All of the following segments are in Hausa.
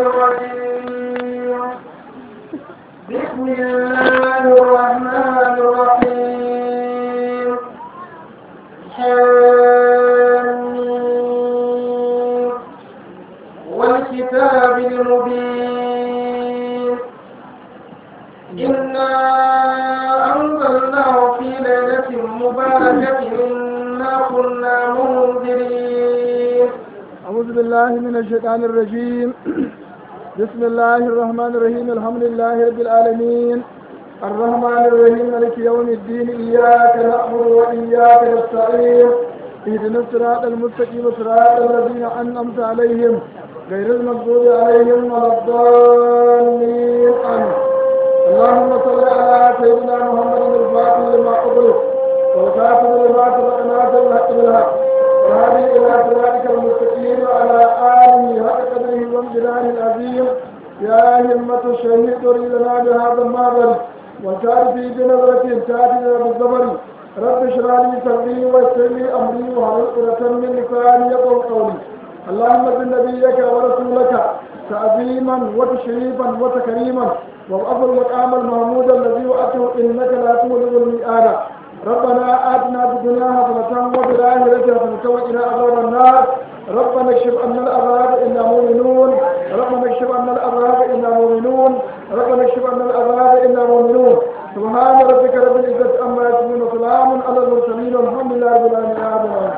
الرجيم بسم الله الرحمن الرحيم حميم والكتاب المبين إنا أنزلناه في ليلة مباركة إنا كنا منذرين أعوذ بالله من الشيطان الرجيم بسم الله الرحمن الرحيم الحمد لله رب العالمين الرحمن الرحيم مالك يوم الدين إياك نعبد وإياك نستعين اهدنا الصراط المستقيم صراط الذين أنعمت عليهم غير المغضوب عليهم ولا الضالين آمين اللهم صل على سيدنا محمد الفاتح لما أغلق والكاتب لما سبق ناصر الحق بالحق وهذه إلى صراطك المستقيم وعلى آله حق قدره وامتنان العظيم يا همة الشهيد تريدنا بهذا المعبد وكان في بنظرة تاتنا بالزمن رب اشرح لي صدري ويسر لي أمري وحلل عقدة من لساني يقول قولي اللهم بن نبيك ورسولك تعظيما وتشريفا وتكريما وابعث المقام المحمود الذي وأته إنك لا تولد الميعاد ربنا آتنا في الدنيا حسنة وفي الآخرة حسنة وقنا عذاب النار ربنا اكشف عنا العذاب إنا مؤمنون ربنا اكشف عنا العذاب إنا مؤمنون ربنا اكشف عنا العذاب إنا مؤمنون سبحان ربك رب العزة عما يصفون وسلام على المرسلين والحمد لله رب العالمين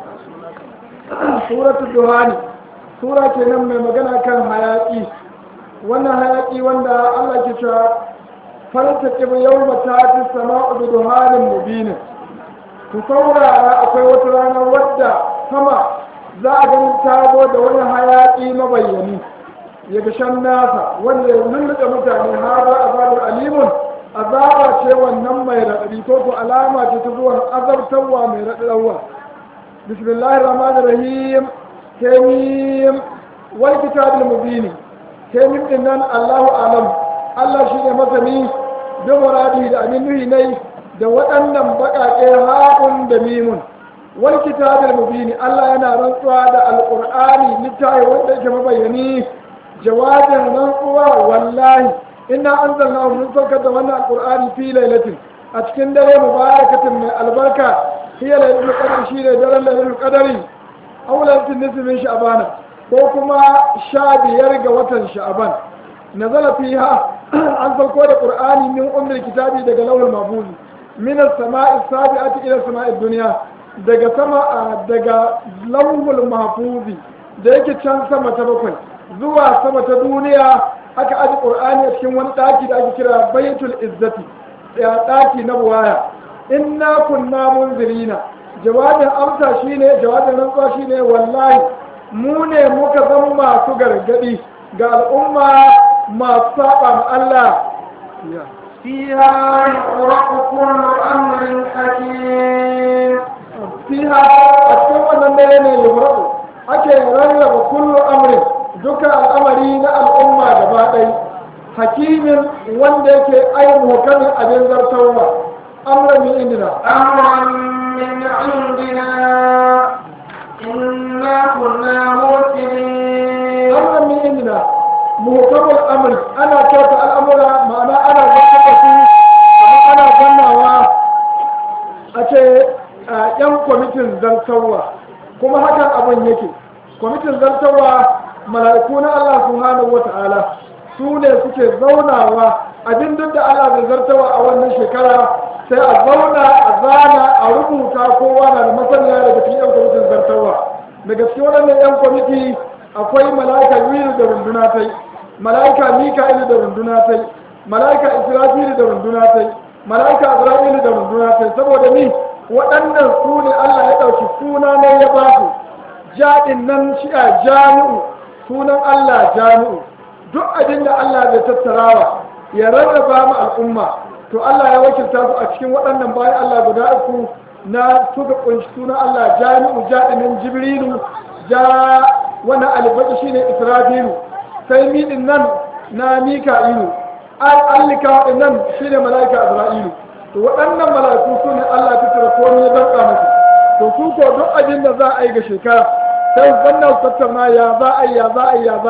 سورة الدهان سورة kenan mai magana kan hayaki wannan hayaki wanda Allah ke cewa faltaƙib yau mata ta sama'u da duhanin mubinin ku saurara akwai wata rana wadda sama za a gani tabo da wani hayaƙi mabayyani ya gashan nasa wanda ya lulluɗe mutane har za a zaɓar alimun azaba ce wannan mai raɗaɗi ko ko alama ce ta zuwan azabtarwa mai raɗaɗarwa bismillahir rahmanir rahim kemim wal kitabil mubini kemim din nan allahu alam Allah shi ne masani da muradi da abin nuhi nai da waɗannan baƙaƙe haƙun da mimun wal kitabil mubini Allah yana rantsuwa da alƙur'ani littafi wanda yake mabayani jawabin rantsuwa wallahi inna anzalna mun saukar da wannan alƙur'ani fi lailatin a cikin dare mubarakatin mai albarka hiya lailatul qadr shi ne daren lailatul qadri aw lailatul nisfi min sha'ban ko kuma sha biyar ga watan sha'ban nazala fiha an sauko da qur'ani min ummul kitabi daga lawal mahfuz min as-sama'i as-sabi'ati ila as-sama'i dunya daga sama daga lawul mahfuz da yake can sama ta bakwai zuwa sama ta duniya aka aji qur'ani a cikin wani daki da ake kira baitul izzati ya daki na buwaya inna kunna munzirina jawabin amsa shine jawabin rantsuwa shine wallahi mu ne muka zama masu gargadi ga al'umma masu saba ma Allah فيها يفرق كل أمر حكيم fiha a cikin wannan dare ne yufraqu ake rarraba kullu amrin duka al'amari na al'umma gaba ɗaya hakimin wanda yake ai muhkamin abin zartarwa amran min indina أمرا من عندنا إنا كنا مرسلين amran min indina muhkamul amri ana kyauta al'amura ma'ana ana zartar su kuma ana zannawa a ce a yan kwamitin zartarwa kuma hakan abin yake kwamitin zartarwa mala'iku na Allah subhanahu wa ta'ala su ne suke zaunawa abin duk da Allah zai zartarwa a wannan shekara sai a zauna a zana a rubuta kowa na da masaniya daga cikin yan kwamitin zartarwa daga cikin waɗannan yan kwamiti akwai mala'ika yuyu da runduna tai mala'ika mika'ilu da runduna tai mala'ika israfilu da runduna tai mala'ika azra'ilu da runduna tai saboda ni waɗannan su ne Allah ya ɗauki suna ne ya ba su jaɗin nan shi a jami'u sunan Allah jami'u duk abin da Allah zai tattarawa ya rarraba mu al'umma to Allah ya wakilta su a cikin waɗannan bayan Allah guda uku na suka kunshi sunan Allah jami'u jaɗin nan jibrilu ja wannan alifaki shine israfilu sai miɗin nan na mika'ilu an allika nan shine mala'ika azra'ilu to waɗannan mala'iku su ne Allah ta tara komai ya danka musu to su ko duk abin da za a yi ga shekara sai wannan su tattauna ya za a yi ya za a yi ya za a yi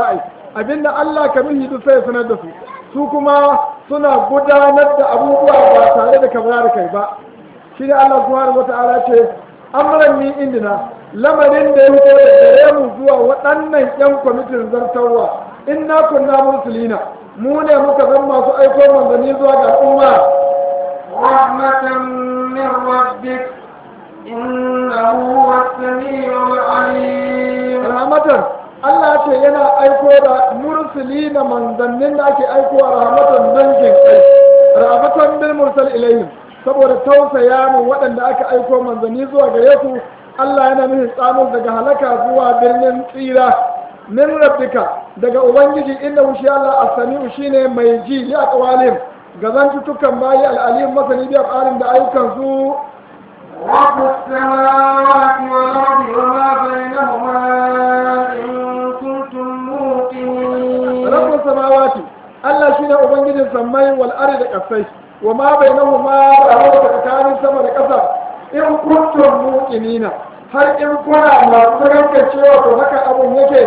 abinda Allah ka nuhi duk sai ya sanar da su su kuma suna gudanar da abubuwa ba tare da kamar da kai ba shi ne Allah subhanahu wata'ala ce amran ni indina lamarin da ya fito da gare mu zuwa waɗannan yan kwamitin zartarwa inna kunna mursalina mu ne muka zan masu aiko manzanni zuwa ga al'umma رحمة من ربك إنه هو السميع العليم rahmatan Allah ce yana aiko da mursali na manzannin da ake aiko a rahmatan dangin kai rahmatan bil mursal ilayhim saboda tausaya mu waɗanda aka aiko manzanni zuwa gare su Allah yana nufin tsamin daga halaka zuwa birnin tsira min rabbika daga ubangiji inda shi Allah as-sami'u shine mai ji li aqwalim ga zantutukan bayi al-alim masani bi alim da ayyukan su رب السماوات والأرض وما بينهما إن كنتم موقنين rabbus samawati Allah shine ubangijin sammai wal ardi da kasai wa ma bainahuma da tsakanin sama da ƙasa in kuntum muqinina har in kuna masu ranka cewa to haka abun yake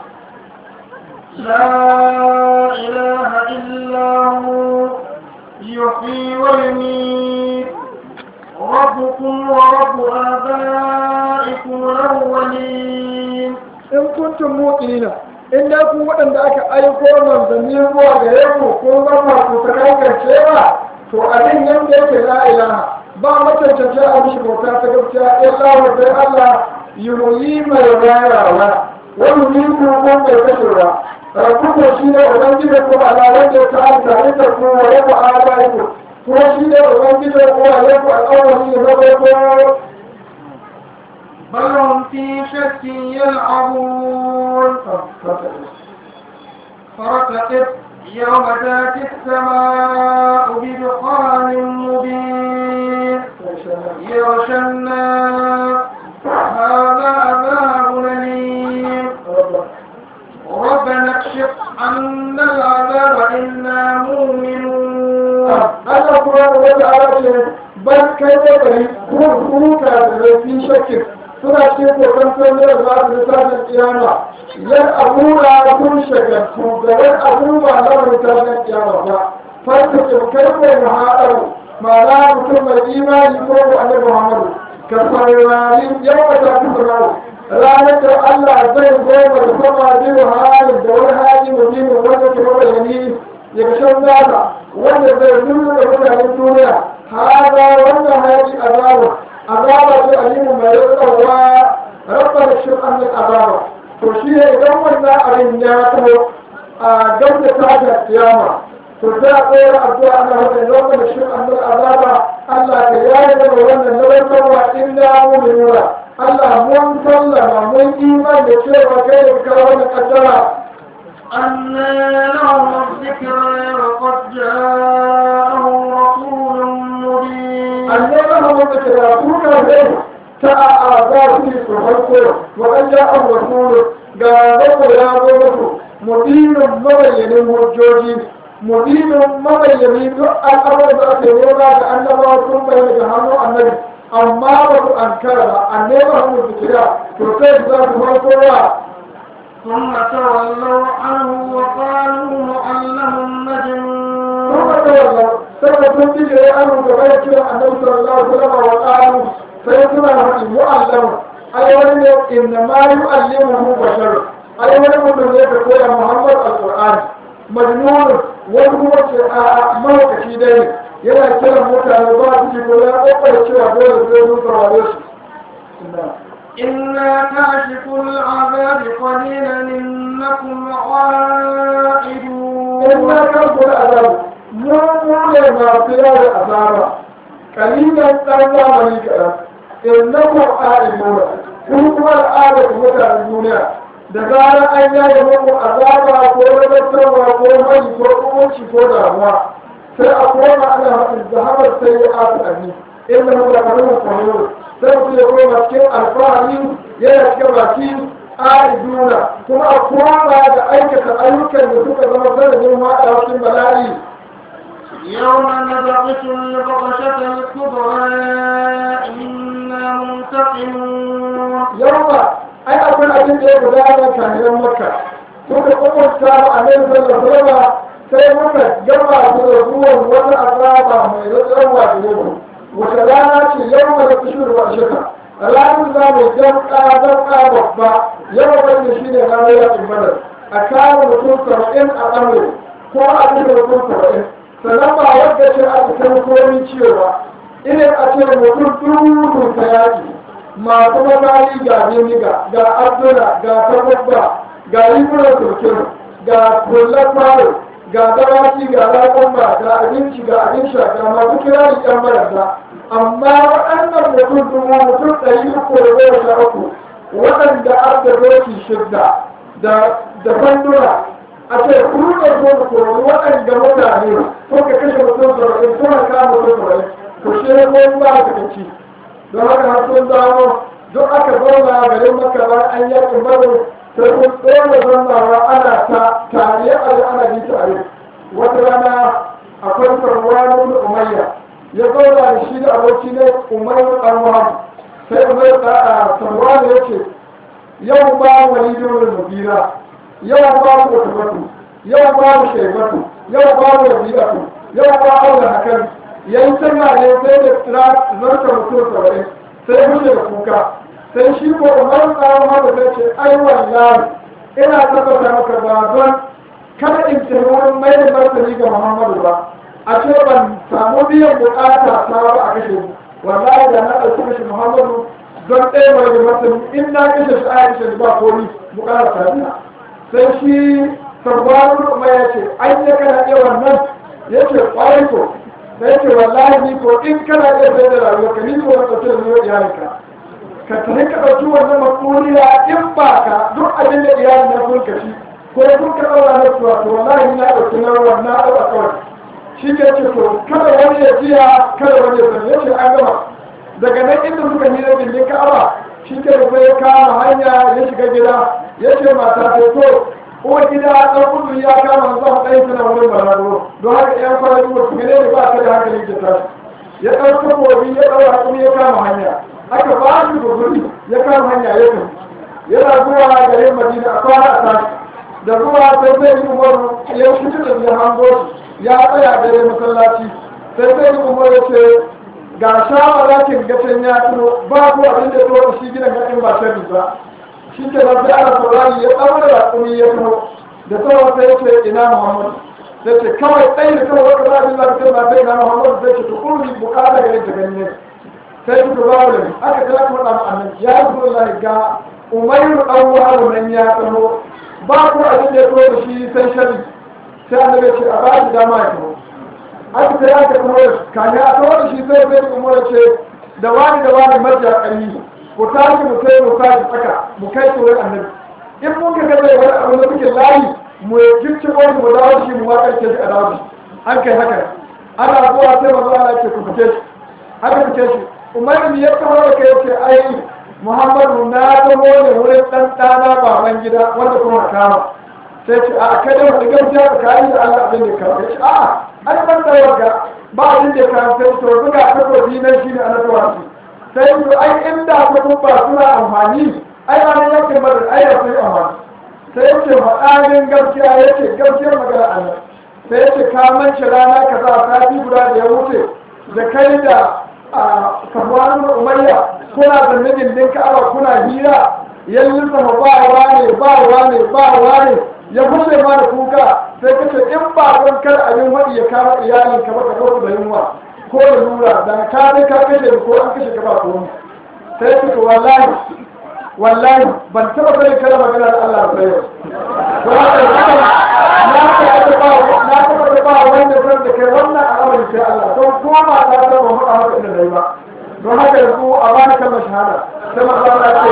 لا إله إلا هو يحيي ويميت ربكم ورب آبائكم الأولين in kuntum muqinina in da ku waɗanda aka aiko manzanni zuwa gare ku ko zama ku ta ranka cewa to abin yanda yake la ilaha ba macancanci a mishi bauta ta gaskiya illa wa sai Allah yuhyi mai rayawa wani yi ko mai kashewa rabbuku shi ne ubangiji ko ala wanda ta alta ita ko wa yaku alaiku ko shi ne ubangiji ko ala yaku al'awwali ne na farko بل هم في شك يلعبون فارتقب يوم تاتي السماء بدخان مبين يغشى الناس هذا عذاب أليم ربنا اكشف عنا العذاب إنا مؤمنون Allah kuma da wata ala ce ban kai da bari ko kuka da rafi shakkin suna ce kokon sanar da za su lissafin kiyama yan abura kun shagaltu da yan abubuwa na wani tashin kiyama ba farka ke kai ko muhaɗar ma'ana mutum mai imani ko ko annabi muhammadu ka saurari yau ka tafi sanawo ranar da Allah zai goma da sama biyu halin da wani hali mutumin wanda ke mabayani ya ga shan nasa wanda zai nuna da mutanen duniya haza wannan hayaƙi azaba azaba ce alimu mai rikawa rabba da shi an azaba to shi ne idan wannan abin ya taho a gab da tashin kiyama to sai a tsayar addu'a ana hada rabba da shi an azaba Allah ka yaye da wannan na rikawa inda mu nuna Allah mun sallama mun iman da cewa kai da kawo wannan kaddara أنا لهم الذكرى وقد جاءهم رسول مبين أنما هم يتراكون له تأعذاب في سبحانه وأن جاء الرسول قالوا يا بابا مدين مبين مرجوجي مدين مبين الأمر ذات يولا كأنما ثم يجهنوا النبي أما بس أنكر أنما هم الذكرى ترتيب ذات مرسولا ثم تولوا عنه وقالوا معلم ثم مجنون تولوا ثم تنتج أنه تغير النبي صلى الله عليه وسلم وقالوا سيكون معلم أي ولم إنما يعلمه بشر أي ولم يكن يقول محمد القرآن مجنون وهو موت في دين yana kiran mutane ba su ji ko ya kokar cewa dole sai sun saurare shi إنا كاشف العذاب قليلا إنكم عائدون inna kan kula azabu mu mu ne masu yawa azaba kalilan dan zamani kaɗan innakum a'imuna kun kuma al'adar mutanen duniya da zarar an yaye muku azaba ko rabartarwa ko mai ko umarci ko damuwa sai a koma ana haɗin zahabar sai ya aka ɗani inda mu da karamin kwallo sai mutum ya koma cikin alfahari yana cikin baki a'iduna kuma a koma da aikata ayyukan da suka zama sanadin haɗa cikin bala'i يوم نبطش البطشة الكبرى إنا منتقمون yawa ai akwai abin da ya gudana kayan makka suka umarta a nan sallallahu sai muka gama su da zuwan wata azaba mai ratsarwa da yau wata rana ce yau mai kusur wa shika ranar za mu jamka jamka babba yau wanda shi ne ranar yakin badar a kawo mutum saba'in a ɗaure ko a cikin mutum saba'in sannan ba wadda ce a cikin komi cewa irin a ce mutum dubu ta yaƙi masu makari ga biniga ga abdula ga tababba ga rigunan turkin ga kullar faro ga dawaki ga raƙon ga abinci ga abin sha ga masu kirari ɗan marasa amma waɗannan mutum dubu mutum ɗari uku da goma sha uku waɗanda an da doki shidda da fanduna a ce kuma zo da koro waɗanda mutane suka kashe mutum saba'in suna kama mutum saba'in to shi ne ko ba ka kaci don haka har sun dawo duk aka zauna garin maka ba an yakin baro sai kun ɗora zannawa ana ta tare a da ana bi tare wata rana akwai sarwani umayya ya zauna da shi da aboki ne umayya ɗan wani sai umayya ɗan sarwani ya ce yau ba wani domin mubira yau ba mu otomatu yau ba mu shaibatu yau ba mu rabi'atu yau ba mu da hakan yayin sanna ne sai da tsira zarta mutum saba'in sai mushe da kuka sai shi ko umar tsawon haka sai ce ai wallahi ina tabbata maka ba don kada in ce wurin mai da martani ga muhammadu ba a ce ban samu biyan bukata ta ba a kashe mu wallahi da na ɗauki kashe muhammadu don ɗaya mai da martani in na kashe shi a kashe ba komi bukata ta biya sai shi sabbanin umar ya ce an yi kana iya wannan ya ce ƙwarai ko sai ce wallahi ni ko in kana iya sai da rayuwa ka ni ko na ɗauke da ni wa iyalinka ka tafi ka ɗauki wannan matsuriya in ba ka duk abin da iyalin na sun kashi ko sun ka ɗaura na tuwa to wallahi na ɗauki na wannan ɗaura kawai shi ke ce to kada wani ya jiya kada wani ya sani ya ce an gama daga nan inda suka yi na bindin ka'aba shi ke da sai ya kama hanya ya shiga gida ya ce mata ta to uwar gida ɗan kudu ya kama zuwa ɗaya suna wurin balaguro don haka ƴan kwana biyu su gane da ba ta da hankali ke tashi ya ɗauka kobi ya ɗaura kuma ya kama hanya aka ba shi guguri ya kama hanya ya tafi yana zuwa garin madina a kwana a tashi da zuwa sai sai yi umar ya fito da ya hango shi ya tsaya gare masallaci sai sai yi umar ya ce ga shawara kin gacin ya tuno ba ku abin da to shi gidan ga in ba sharri ba shi ke nan sai ana saurari ya ɗaure da kuma ya tuno da sauran sai ya ce ina muhammad sai ce kawai ɗaya da kawai wata zaɓin da ta ba sai ina muhammad sai ce tukuri bukata gare ta gani ne sai suka ba da aka kira kuma ɗan annabi ya yi zuwa ga umayru ɗan wahalu nan ya tsaro ba ku abin da ya tuno da shi sai shari sai annabi ya ce a ba shi dama ya tuno aka sai aka kuma kanya a tuno da shi sai sai kuma ya ce da wani da wani majiya ƙarni ku tashi mu kai mu tashi tsaka mu kai tsoron annabi in mun ka zai wani abu da muke layi mu gicci wani mu dawo shi mu wakar ke shi a dawo shi an kai haka ana zuwa sai manzo Allah ce ku fice shi haka fice shi umar ya taho da kai ce ai muhammadu na taho ne wurin dan dana baban gida wanda kuma kama sai ce a kada wani gaskiya ka kai da Allah abin da ka ce a an ban da warga ba abin da ka sai to buga takobi nan shine annabawa shi sai ku ai inda ku ba suna amfani ai ranar yankin badar ai ya sai amfani sai ya ce faɗanin gaskiya ya ce gaskiyar magana Allah sai ya ce ka mance rana ka za sati guda da ya wuce da kai da sabuwar umayya kuna zanne gindin ka'aba kuna hira ya lissafa ba wane ba wane ba wane ya fushe ma da kuka sai ka ce in ba don kada abin waɗi ya kama iyalin ka ba ka da yunwa ko da lura da ka ne ka kashe ko an kashe ka ba komai sai suka wallahi wallahi ban taba sanin kada magana da Allah ba yau don haka na ta ba na taba da ba wanda san da kai wannan al'amari sai Allah don ko ma ta ta ba mu haka inda dai ba don haka yanzu a bani kalmar shahada sai ma Allah ya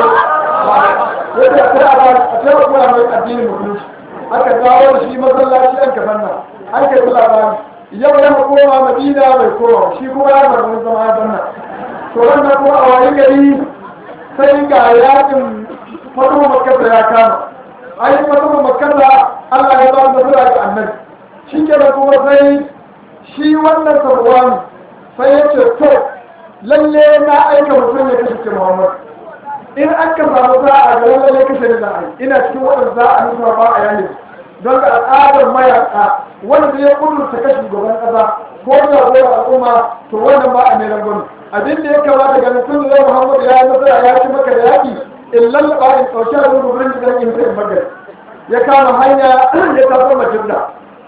ce yadda sai a ba a ce ko mai addinin musulunci aka dawo da shi masallaci an ka banna an kai labari yau ya koma madina bai koma shi kuma ya bar wani zama ya banna to wannan kuma a wani gari sai ga yakin fatu makasa ya kama ai fatu makasa Allah ya ba da sura ga annabi shi ke da kuma sai shi wannan sabuwani sai ya ce to lalle na aika mutum ya kashe Muhammad in an ka samu za a ga lallai kashe da za a yi ina cikin waɗanda za a nuna ba a yanin don ga al'adar mayaka wanda ya kudurta kashi gaban ƙasa ko jagorar al'umma to wannan ba a mai rangwani abin da ya kamata ga mutum da muhammadu ya yi nasara ya ci maka da yaƙi in lallaba in ɗauki abin gudurin da zan yi sai magana ya kama hanya ya taso majinda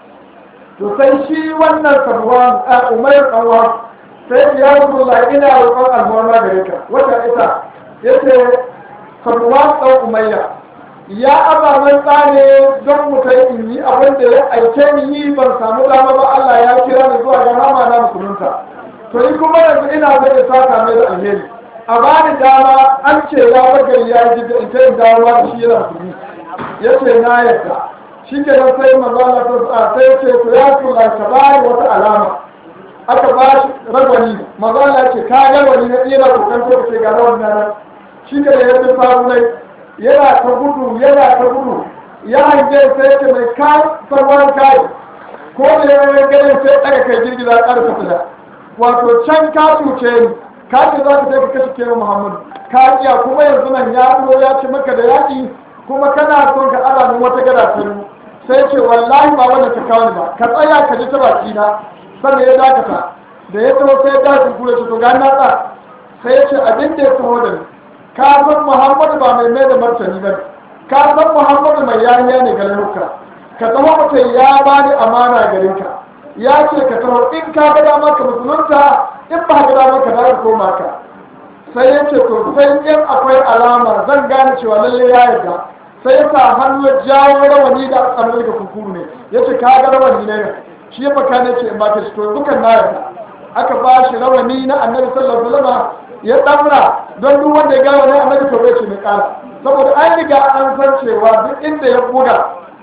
to sai shi wannan sabuwan a umar ɗanwa sai ya rubuta ina roƙon almuwarma gare ka wata ita ya ce sabuwan ɗan umayya ya ababen tsane don mutai in yi abin da ya aike ni yi ban samu dama ba Allah ya kira ni zuwa ga rama na musulunta to ni kuma yanzu ina zai da saka mai da alheri a bani dama an ce ya bagari ya ji da ita in dawo da shi yana musulmi ya ce na yadda shi ke nan sai manzana ta sai ce to ya kula ta bayi wata alama aka ba shi ragwani manzana ce ka ga wani na tsira kokan ko ce ga rawan nan shi ke da yadda sabunai yana ta gudu yana ta gudu ya hange sai ce mai ka sarwar kai ko da ya yi ganin sai daga kai girgiza ƙarfa fita wato can ka cuce ni ka ce za ka sai ka kashe kewa muhammadu ka iya kuma yanzu nan ya zo ya ci maka da yaƙi kuma kana son ka ala min wata gada ta yi sai ce wallahi ba wanda ta kawo ni ba ka tsaya ka ji ta baki na sannan ya dakata da ya taho sai ya dace kula ce to ga na tsa sai ya ce abin da ya taho da ni ka san muhammadu ba mai mai da martani ba ka san muhammadu mai yariya ne ga lauka ka taho mutum ya bani amana gare ka ya ce ka taho in ka ga dama ka musulunta in ba ka dama ka dawo koma ka sai ya ce to sai in akwai alama zan gane cewa lalle ya yarda sai ya sa hannu ya jawo rawani da tsanar da kunkuru ne ya ce ka ga rawani ne shi ya baka ne ce in ba ta shi to dukan na yarda aka ba shi rawani na annabi sallallahu alaihi wasallam ya damra don duk wanda ya ga wani annabi to bai ce mai kara saboda an riga an san cewa duk inda ya buga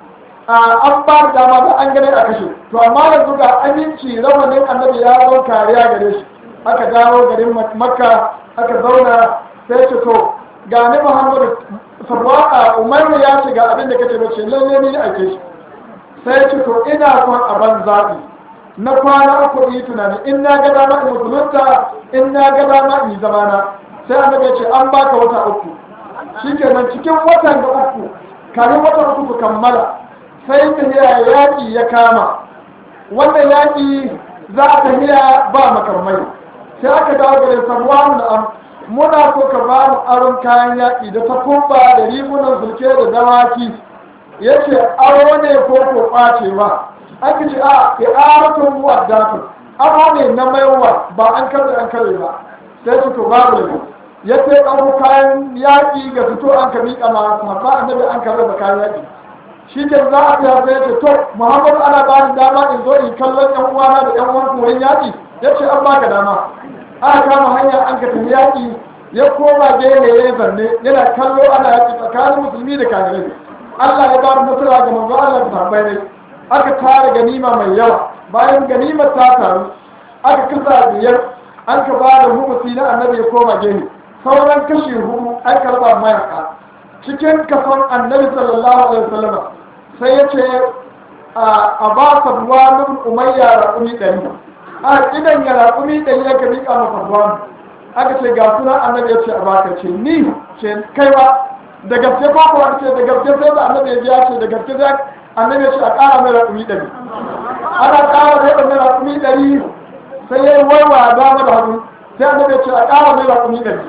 an ba da dama da an gane a kashe to amma yanzu ga aminci rawanin annabi ya zo kariya gare shi aka dawo garin makka aka zauna sai ce to ga ni muhammadu sarwaka umaru ya ce ga abin da kace bace lalle ni ake shi sai ce to ina son a ban zaɓi na kwana uku yi tunani in na ga dama in musulunta in na ga dama in yi zamana sai annabi ya ce an baka wata uku shikenan cikin watan da uku kamin watan uku su kammala sai tafiya yaƙi ya kama wannan yaƙi za a tafiya ba makarmai sai aka dawo gare samuwa da am muna so ka ba mu aron kayan yaƙi da takumba da rigunan sulke da dawaki ya ce aro ne ko ko ɓacewa aka ce a i'aratun mu'addatun aro ne na maiwa ba an karɓe an karɓe ba sai su to babu da ya ce ɗauko kayan yaƙi ga fito an ka miƙa ma ba annabi an karɓe ba kayan yaƙi shi ke za a fiya sai ce to muhammadu ana ba ni dama in zo in kallon yan uwana da yan uwan wurin yaƙi ya ce an baka dama aka kama hanya an ka tafi yaƙi ya koma gehe ya zanne yana kallo ana yaƙi tsakanin musulmi da kafirai Allah ya ba mu nasara ga manzo Allah da sahabbai ne aka tara ganima mai yawa bayan ganimar ta taru aka kasa biyar an ka ba da humusi na annabi ya koma gehe sauran kashi hudu an karba mayaka cikin kason annabi sallallahu alaihi wasallam sai ya ce a ba sa ruwa nufin umayya raƙumi ɗari a idan ya raƙumi ɗari ya gari a mafarwa aka ce ga suna annabi ya ce a baka ce ni ce kai ba da gaske ko kuwa ce da gaske sai da annabi ya biya ce da gaske sai annabi ya ce a ƙara mai raƙumi ɗari ana ƙara mai ɗari raƙumi ɗari sai ya yi waiwa dama da hagu sai annabi ya ce a ƙara mai raƙumi ɗari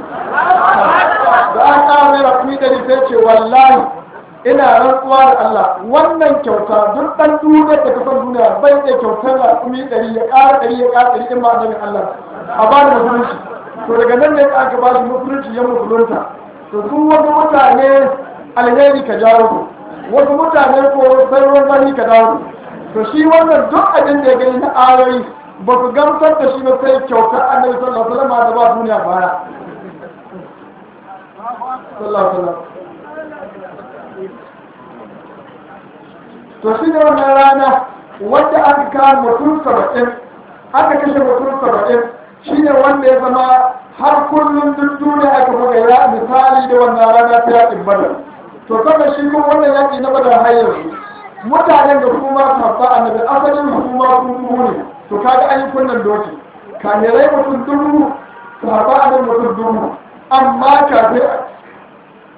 da an ƙara mai raƙumi ɗari sai ce wallahi ina rantsuwa da Allah wannan kyauta duk ɗan duniya da kasan duniya bai iya kyautar raƙumi ɗari ya ƙara ɗari ya ƙara ɗari in ba annabin Allah a ba da musulunci to daga nan ne aka ba shi musulunci ya musulunta to su wasu mutane alheri ka jawo su wasu mutane ko sai ruwan zafi ka dawo to shi wannan duk abin da ya gani na ayoyi ba su gamsar da shi ba sai kyautar annabi sallallahu alaihi wasallam da ba duniya baya sallallahu alaihi wasallam to shi ne wannan rana wanda aka kawo mutum saba'in aka kashe mutum saba'in shi ne wanda ya zama har kullum duk duniya aka buga ya misali da wannan rana ta yaƙin badar to saboda shi kuma wannan yaƙi na badar har yanzu mutanen da kuma sabba annabi asalin su kuma sun dubu ne to kaga an yi kunnan doki kamirai mutum dubu sabba annabi mutum dubu amma kafin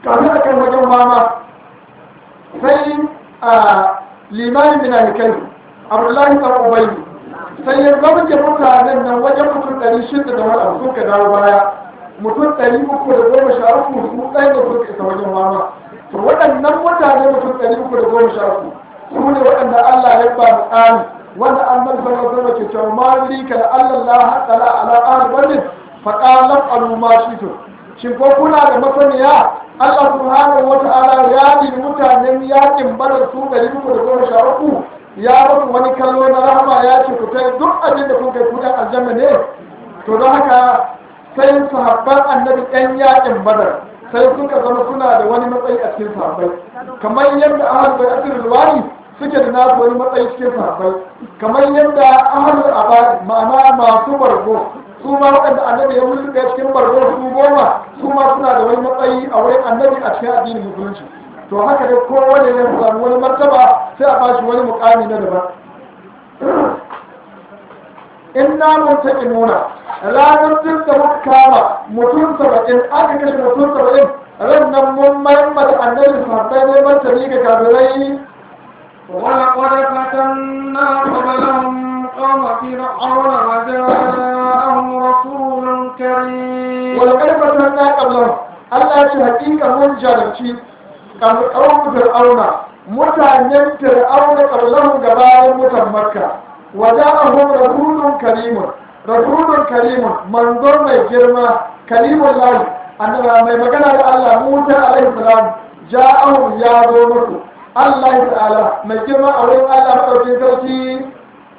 kafin a kan wajen mama sai a limanin minahikai abdullahi ɗan ubayi sai ya zama ke mutanen nan wajen mutum ɗari shida da wani abu suka dawo baya mutum ɗari uku da goma sha uku su ɗaya da suka isa wajen mama to waɗannan mutane mutum ɗari uku da goma sha uku su ne waɗanda Allah ya ba mu tsani wanda an nan zama zama ke cewa ma rika da Allah la haƙala ala ahli wannan faƙalan aluma shi to shin ko kuna da masaniya Allah subhanahu wa ta'ala ya yi mutanen yakin badar su ɗari uku da goma sha uku ya musu wani kallo na rahama ya ce ku tai duk abin da kun kai ku ɗan aljanna ne to don haka sai sahabban annabi ɗan yakin badar sai suka zama suna da wani matsayi a cikin sahabbai kamar yadda ahal bai asir ruwani suke da nasu wani matsayi cikin sahabbai kamar yadda ahal abadi ma'ana masu bargo su ma waɗanda annabi ya musu cikin bargo su goma su ma suna da wani matsayi a wurin annabi a cikin addinin musulunci to haka dai kowane ya samu wani martaba sai a bashi wani mukami na daban in na mutaki nuna ranar duk da muka kama mutum saba'in aka kashe mutum saba'in ran nan mun mayar da annabi sahabbai ne martani ga kafirai ولقد فتنا قبلهم قوم فرعون وجاءهم رسول كريم ولقد فتنا قبلهم Allah ya ce hakika mun jarabci ƙaunar fir'auna mutanen fir'auna ƙablahun gabanin mutan makka wada'ahum rasulun karimun rasulun karimun manzo mai girma karimun lahi annaba mai magana da Allah Musa alaihi salam ja'ahum ya zo musu Allah ta'ala mai girma a wurin Allah madaukin sarki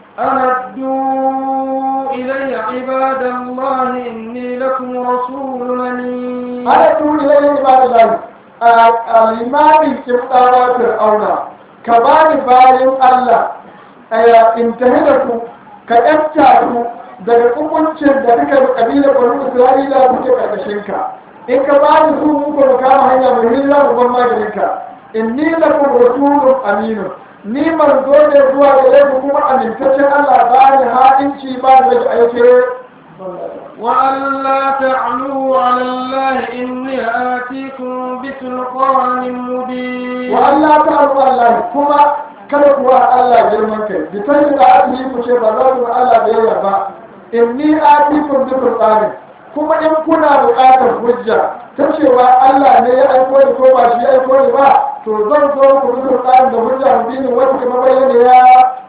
أردوا إلي عباد الله إني لكم رسول أمين ana tuni lai ibadallahi al-imami kibtawa fir'auna ka bani bayan Allah aya intahida ku ka yanta ku daga hukuncin da duka da kabilar banu Isra'ila kuke karkashin ka in ka bani su mu ko kama hanya mai hijira mu ban maganin ka inni lakum rasulun aminun ni manzo ne zuwa gare ku kuma amintaccen Allah ba ni ha'inci ba ni rage aike وأن لا تعلوا على الله إني آتيكم بسلطان مبين wa Allah ta abu Allah kuma kada kuwa Allah girman kai bi ta yi da ake yi ku ce ba za ku Allah da yawa ba in ni atikum bi qur'ani kuma in kuna buƙatar hujja ta cewa Allah ne ya aiko ni ko ba shi ya aiko ni ba to zan zo ku bi qur'ani da hujja mubini wata kuma bayyana ya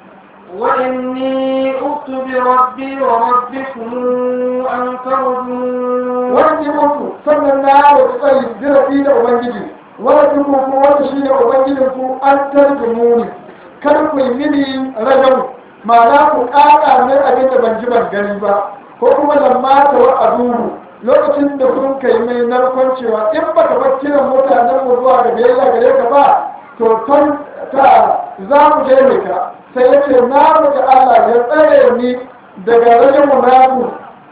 وإني أخت بربي وربكم أن ترجون wani muku sannan na wata tsayi zirafi da ubangiji wani kuma ko wani shi ne ubangijin ku an tarjumu ni kar ku yi mini rajau ma'ana ku ƙaƙa mai abin da ban ji ban gani ba ko kuma lamma ta wa aduhu lokacin da kun kai mai narkon cewa in baka bar kiran mutanen mu zuwa ga biyayya gare ka ba to ton ta za mu je ka sai ya ce na roƙi Allah ya tsare ni daga rajin mu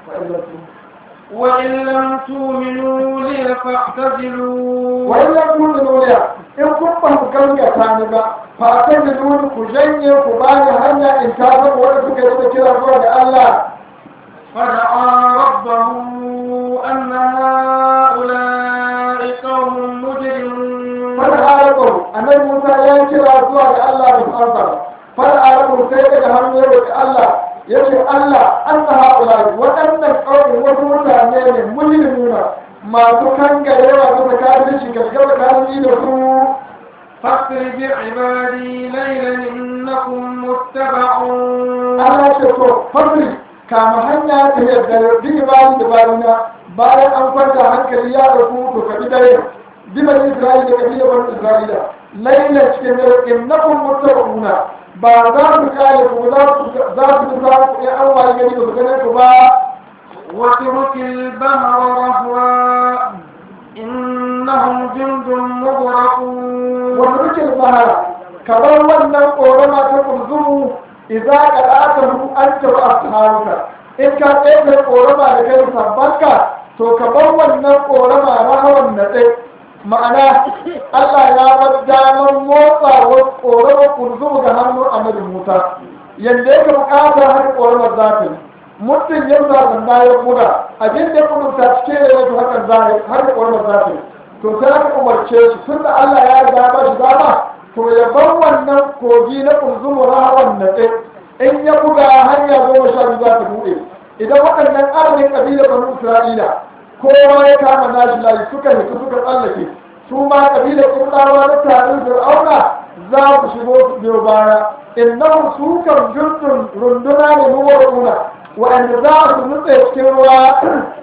وإن لم تؤمنوا لي فاعتزلوا wani ya kuma nuna in kun ba ku gaskata ni ba fa ta da nuna ku janye ku ba ni hanya in ta zama wanda suka yi da kira zuwa da Allah فدعا ربه أن هؤلاء قوم مجرمون fara arabu annabi Musa ya yi kira zuwa da Allah da fansa fara arabu sai daga hannu ya roƙi Allah ya ce Allah an na haɗula waɗannan ƙaunin wasu mutane ne mujrimuna masu kangarewa bisa kafirci gaskata kafirci da su فاسر بعبادي ليلا إنكم متبعون Allah ce to fadli kama hanya ta yadda bi bayan da bayana bayan an kwanta hankali ya dauku to ka bi dare bi bani Isra'ila da kabila bani Isra'ila laila cikin dare innakum muttaquna ba za ku kare ku za ku za ku za ku ya an waye gari ba ku gane ku ba واترك البحر رهوا إنهم جند مغرقون wa turkil bahara kamar wannan korama ta kunzumu idza qada'atahu anta wa ashabuka in ka tsaye korama da kai sabbanka to ka bar wannan korama rahawan na tsaye ma'ana Allah ya bar damar motsa wa korama kunzumu ga hannun annabi Musa yanda yake bukatar har korama za ta yi mutum ya zaɓa ya buga abin da ya kudurta cike da yake hakan za har korama za ta yi to sai aka umarce shi tun da Allah ya riga ba shi dama to ya bar wannan kogi na kunzumu rahawan na ɗin in ya buga hanya goma sha biyu za ta buɗe idan waɗannan arnin ƙabilar banu isra'ila kowa ya kama nashi layi suka hitu suka tsallake su ma ƙabilar ƙurɗawa na tarin fir'auna za su shigo su biyo baya innahu su kan jundun runduna ne muwaruna wa'anda za su nutse cikin ruwa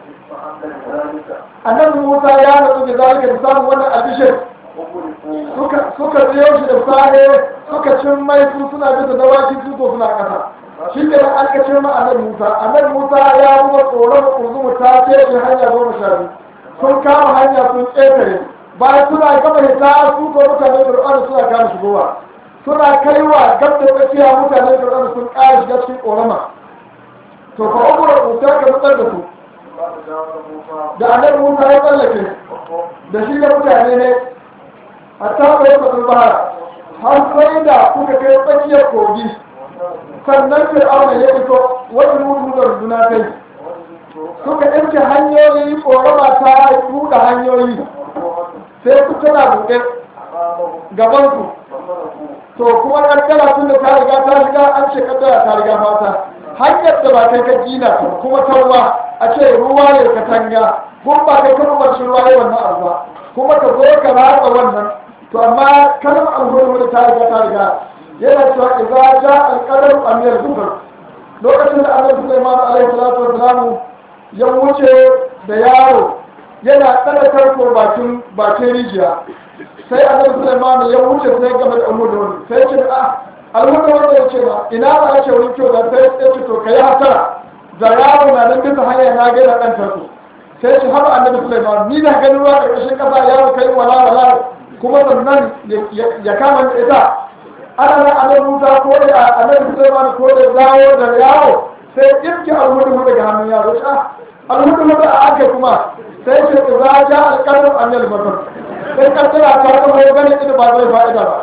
annabi musa ya nutsu da zalika da samun wannan albishir suka biyo shi da sare suka cin mai su suna bisa dawaki su ko suna ƙasa shi ne an ka ce ma annabi musa annabi musa ya buga tsoron kurzumu ta ce shi hanya goma sha biyu sun kama hanya sun ƙetare bayan suna gama hita su ko mutane fir'auna suna kama shigowa suna kaiwa gab da tsakiya mutane fir'auna sun ƙara shiga cikin ƙorama to fa umar kuta ka nutsar da su da annabi musa ya tsallake da shi da mutane ne hatta bai faɗin bahara har sai da kuka kai tsakiyar kogi sannan fir'auna ya fito wani mutu da runduna kai suka yanke hanyoyi ƙorama ta buɗe hanyoyi sai su tana buɗe gabansu to kuma ƙaddara tun da ta riga ta riga an ce ƙaddara ta riga fata hanyar da ba kai ka gina ta kuma ta ruwa a ce ruwa ne ka tanga kun ba kai kan umarci ruwa ne wannan abu ba kuma ka zo ka ratsa wannan to amma kalmar alhuri ta riga ta riga yana cewa idza ja al-qadar amir kufr lokacin da annabi Sulaiman alaihi salatu wassalamu ya wuce da yaro yana tsada tarko bakin bakin rijiya sai annabi Sulaiman ya wuce sai game da alhuri sai ce a alhuri wanda ya ce ba ina ba ake wurin kyau da sai ya ce to kai hatara da yaro na nan bisa hanya na gaida dan tarko sai ce haba annabi Sulaiman ni da ganin ruwa ƙarƙashin kasa yaro kai wala wala kuma sannan ya kama da ita ana nan annabi Musa ko da annabi Sulaiman ko da dawo da yawo sai irki alhudu daga hannun yaro sha alhudu da aka kuma sai ce za ja alqadar annal basar sai kaddara ta ga mai gane ida ba zai fa'ida ba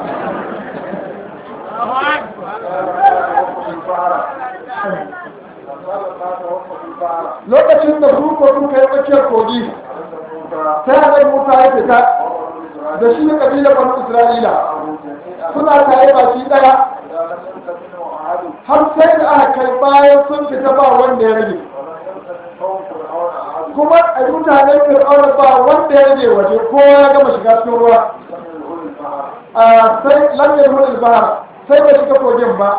lokacin da su ko sun kai tsakiyar kogi sai annabi Musa ya fita da shi kabilar banu Isra'ila suna tare baki daya har sai da aka kai bayan sun fita ba wanda ya rage kuma a mutanen fir'auna ba wanda ya rage waje kowa ya gama shiga cikin ruwa a sai lamyar hulul bahar sai bai shiga kogin ba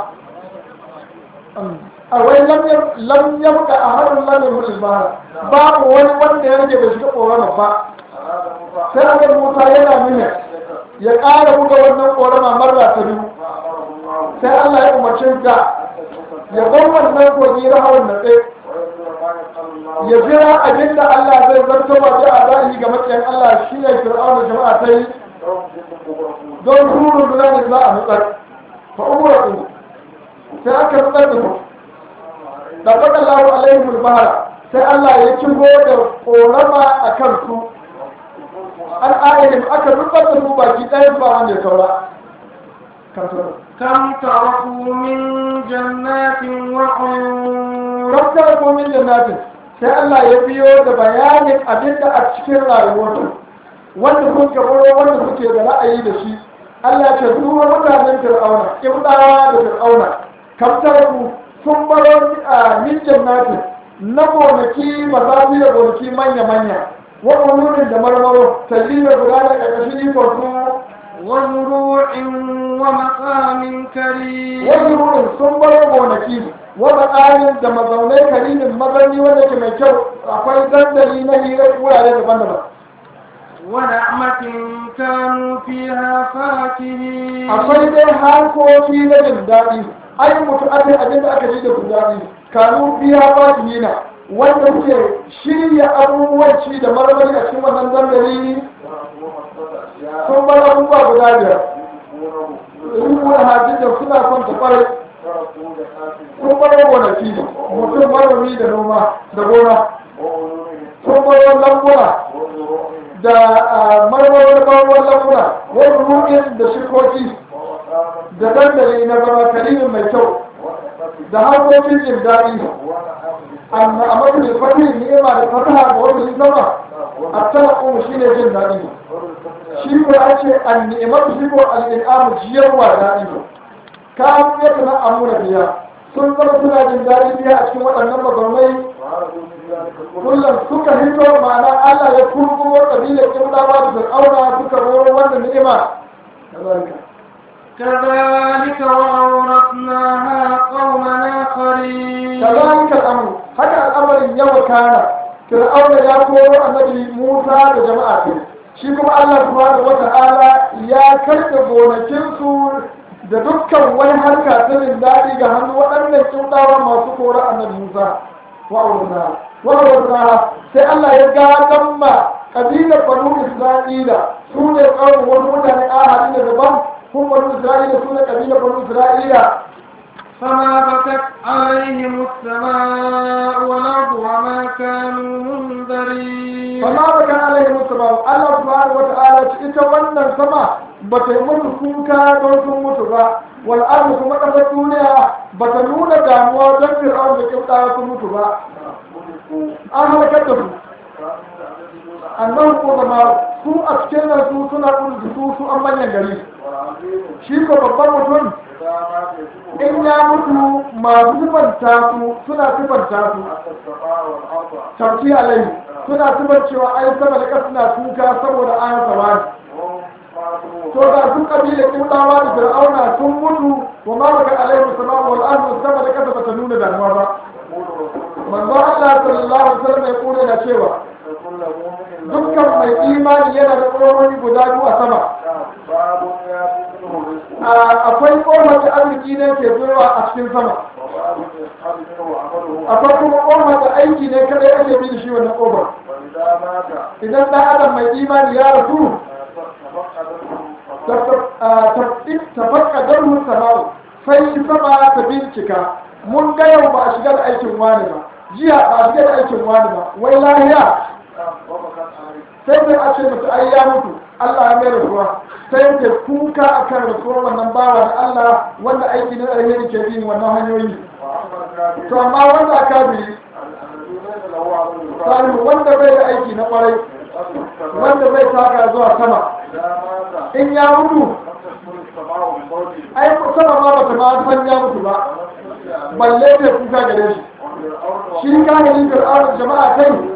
a wai lam yamka a harin lamyar hulul bahar babu wani wanda ya rage bai shiga koron ba sai annabi musa yana nuna ya ƙara buga wannan ƙorama marra ta biyu sai Allah ya umarci da ya bar wannan kogi rahawan na tsaye ya jira abin da Allah zai zarto ba ta a zahiri ga matsayin Allah shi ne fir'auna jama'a ta yi don ruru da ne za a nutsar fa umratu sai aka nutsar da su da faɗa lahu alaihim bahara sai Allah ya kigo da ƙorama a kan su an ayyana aka rubar da su baki ɗaya ba wanda ya saura كم تركوا من جنات وعيون kam taraku min jannatin sai Allah ya biyo da bayanin abinda a cikin rayuwarsu wanda sun kabaro wanda suke da ra'ayi da shi Allah ce su mutanen fir'auna ibdawa da fir'auna kam taraku sun baro a min jannatin na gonaki mazafi da gonaki manya-manya wa ulurin da marmaro talliya guda da ƙarƙashin ikon su وزروع ومقام كريم wasu rurin sun baro gonaki wata ƙarin da mazaunai karimin mazani wanda ke mai kyau akwai dandali na hirar wurare daban-daban ونعمة كانوا فيها فاكهين akwai dai harkoki na jin daɗi ai mutu ake abin da aka ji da jin daɗi kanu biya fatihina wanda suke shirya abubuwan ci da marmari a cikin wannan dandali sun bar abubuwa guda biyar rubuwa hajjin da suna son ta kwarai sun bar gonaki mutum manomi da noma da gona sun bar lambuna da marmarin bawon lambuna wani ruɗin da shirkoki da dandali na zama karimin mai kyau da harkokin jin daɗi amma a mafi fatin ni'ima da fataha da wani sama a talaƙo shi ne jin daɗi shi ko ya ce an ni'imar shi ko al'in'amu jiyarwa daɗi ka ya tana amuna biya sun zama suna jin daɗi biya a cikin waɗannan mazaunai kullum suka hito ma'ana Allah ya kurkumo ƙabilar ƙiblawa da fir'auna suka roro wannan ni'ima كذلك وأورثناها قوما آخرين كذلك الأمر هكا الأمر يوم كان فرعون يا كورو النبي موسى da jama'a ce shi kuma Allah subhanahu wata'ala ya karɓe gonakinsu da dukkan wani harka ta jin daɗi ga hannu waɗannan kindawa masu kora annabi Musa wa'urna wa'urna sai Allah ya gadan ma kabilar banu Isra'ila su ne tsawon wasu mutane ahadi da daban هم بنو إسرائيل سنة قبيلة بنو إسرائيل فما بكت عليهم السماء والأرض وما كانوا منذرين فما بكى عليهم السماء الله سبحانه وتعالى ita wannan sama ba ta yi musu kuka don sun mutu ba wal ardu kuma ƙasar duniya ba ta nuna damuwa don fir'aun da kibta sun mutu ba an halakar da su annan ko zama su a cikin nan su suna kudu su su an manyan gari shi ko babban mutum in ya mutu masu sifanta su suna sifanta su tarki alai suna sifar cewa ai sama da ƙasa na kuka saboda an sama to ga su kabila kidawa da fir'auna sun mutu wa ma baka alai musamman wal ardu sama da ƙasa bata nuna damuwa ba manzo Allah sallallahu alaihi wasallam ya kore da cewa dukkan mai imani yana da tsohon guda biyu a sama akwai ƙofar da arziki ne ke zuwa a cikin sama akwai kuma ƙofar da aiki ne kada ya bi da shi wannan ƙofar idan ɗan adam mai imani ya rasu tafakka don sama'u sai sama ta bincika mun ga yau ba a shiga da aikin wani ba jiya ba a shiga da aikin wani ba wai lahiya sai sai a ce mutu ai ya mutu Allah ya mai rasuwa sai yake kuka a kan rasuwar wannan bawa da Allah wanda aiki na alheri ke bin wannan hanyoyi to amma wanda aka bi salihu wanda bai da aiki na kwarai wanda bai taka zuwa sama in ya mutu ai sama ma bata ma san ya mutu ba balle ta kuka gare shi shi kahirin fir'aunin jama'a kai